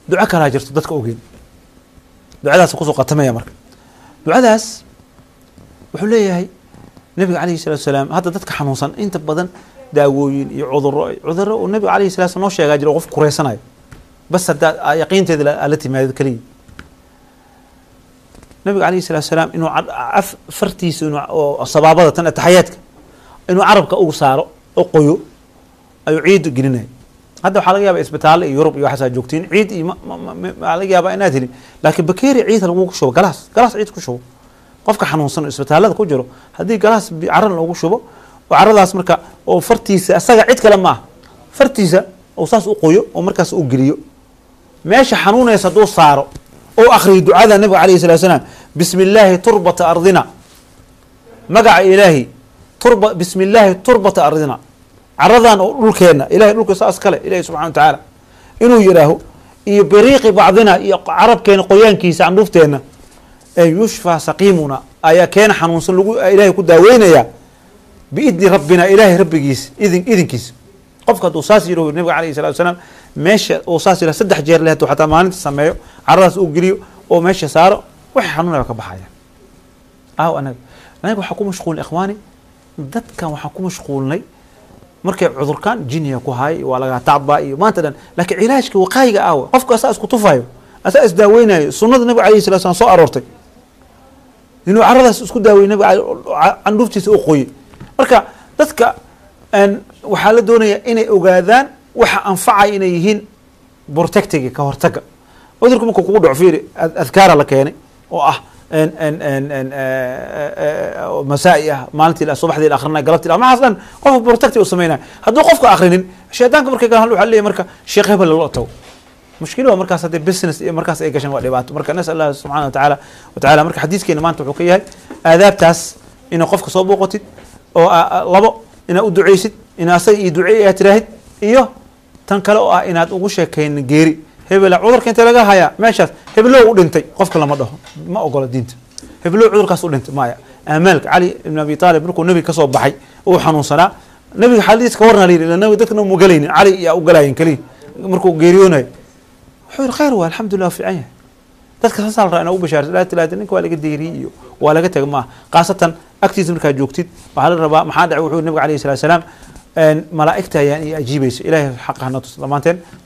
duco kalaa jirto dadka ogeyn ducadaas kusoo qatamaya marka ducadaas wuxuu leeyahay nabiga calayhi salatu salaam hadda dadka xanuunsan inta badan daawooyin iyo cuduro cuduro uu nabiga alayhi salatu salam noo sheegaa jiro qof kureysanayo bas haddaa yaqiinteeda la- la timaado keliya nabiga alayhi salatu salaam inuu ca- af fartiisa inuu oo sabaabada tan ataxayaadka inuu carabka ugu saaro oo qoyo ayuu ciid gelinaya hadda waxaa laga yaaba isbitaalle iyo yurub iyo waxaasaa joogtiin ciid iyo ma- ma- ma- ma- waxaa laga yaabaa inaad helin laakiin bakeeri ciid lagu shubo galaas galaas ciid ku shubo qofka xanuunsan oo isbitaallada ku jiro haddii galaas bi- caran loogu shubo oo caradaas marka oo fartiisa asaga cid kale ma ah fartiisa oo saas u qoyo oo markaas u geliyo meesha xanuunaysa hadduu saaro oo akhriyo ducada nabiga alayhi salatu salaam bismi illaahi turbata ardina magaca ilaahi turba bismi illaahi turbata ardina caradan oo dhulkeenna ilahay dhulka saas kale ilahi subxana wa tacaala inuu yidhaaho iyo biriiqi bacdina iyo carabkeena qoyaankiisa candhuufteenna ee yushfaa saqiimuna ayaa keena xanuunsan lagu ilahay ku daaweynaya biidni rabbina ilaahay rabbigiis idin idinkiisa qofka hadduu saas yidhaho nabiga alayhi salatu wasalaam meesha uu saas yidhaha saddex jeer leh hadduu xataa maalinta sameeyo caradaas uu geliyo oo meesha saaro wax xanuunaya ka baxaya aw anaga anaga waxaa ku mashquulnay ikhwaani dadkan waxaan ku mashquulnay markay cudurkan jiniya ku hay waa lagaa tacbaa iyo maanta dhan laakiin cilaajka waqaayiga aawa qofka asaa isku tufayo asaa isdaaweynayo sunnada nabiga alayhi salatu salam soo aroortay inuu caradaas isku daaweyey nabiga ca- candhuuftiisa u qoyey marka dadka een, waxaa la doonaya inay ogaadaan waxa anfacaya inay yihiin protectiga ka hortaga cudurku markuu kugu dhaco fiiri ad- adkaara la keenay oo ah en- en- en- en, eh, eh, oo masaa'i ah maalintii la- subaxdii la akrinay galabtii la maxaas dhan qofka protecti u sameynaya hadduu qofka akrinin shaydaanka markay galaan waxaa leeyahay marka sheekh hebel lala tago mushkilo waa markaas haddii business iyo markaas ay gashaan waa dhibaato marka nasal allah subxana wa tacaala wa tacaala marka xadiiskeena maanta wuxuu ka yahay aadaabtaas inaa qofka soo booqatid oo aa- aa- labo inaad u duceysid inaa asaga iyo duceey aad tiraahid iyo tan kale oo ah inaad ugu sheekaynin geeri hebela cudurka intee laga hayaa meeshaas heblow u dhintay qofka lama dhaho ma ogola diinta heblow cudurkaas u dhintay maya amaalka cali ibn abi taalib markuu nebiga kasoo baxay uu xanuunsanaa nebiga xadiis ka warna la yidhi nabiga dadkana mu galaynin cali yaa u galayin keliya markuu geeriyoonayo wuxuu yihi khayr waa alxamdulilah waa fiican yahay dadka saasaa la rabaa inaa u bashaarsa laa tilaada ninka waa laga deeriyey iyo waa laga tega maaha khaasatan agtiisa markaad joogtid waxaa la rabaa maxaa dhacay wuxuu nabiga alayhi salatu salaam malaa'igta ayaan iyo ajiibaysa ilahay xaqa hana tus dhammaanteen